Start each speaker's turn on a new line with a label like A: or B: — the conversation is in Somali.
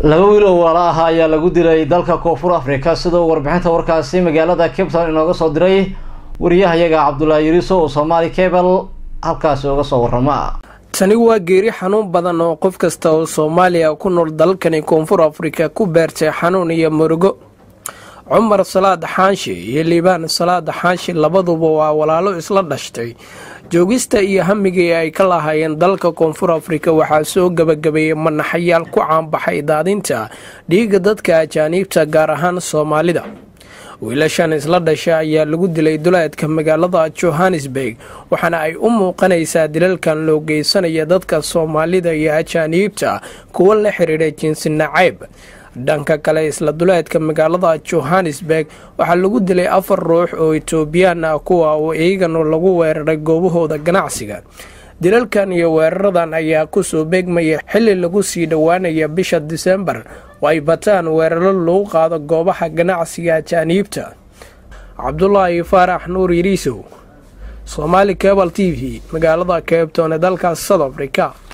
A: laba wiil oo walaalo ah ayaa lagu dilay dalka koonfur africa sidoo warbixinta warkaasi magaalada cape town inooga soo diray wariyahayaga cabdulaahi yuriso oo soomaali cable halkaasi uga soo warama
B: tani waa geeri xanuun badan oo qof kasta oo soomaaliya ku nool dalkani koonfur afrika ku beertay xanuun iyo murugo cumar salaad xaanshi iyo liibaan salaad xaanshi labaduba waa walaalo isla dhashtay joogista iyo hamigii ay ka lahaayeen dalka koonfur afrika waxaa soo gebagabeeyey manaxayaal ku caanbaxay daadinta dhiiga dadka ajaaniibta gaar ahaan soomaalida wiilashan isla dhasha ayaa lagu dilay duleedka magaalada johannesburg waxaana ay u muuqanaysaa dilalkan loo geysanaya dadka soomaalida iyo ajaaniibta kuwo la xiriira jinsi nacayb dhanka kale isla duleedka magaalada johannesburg waxaa lagu dilay afar ruux oo etoobiyaan ah kuwa oo iyagana lagu weeraray goobahooda ganacsiga dilalkan iyo weeraradan ayaa kusoo beegmaya xili lagu sii dhowaanaya bisha disembar oo ay bataan weeraro lagu qaado goobaha ganacsiga ajaaniibta cabdulaahi faarax nuur yiriisow somaali cebal t v magaalada keebtoon ee dalkaas south africa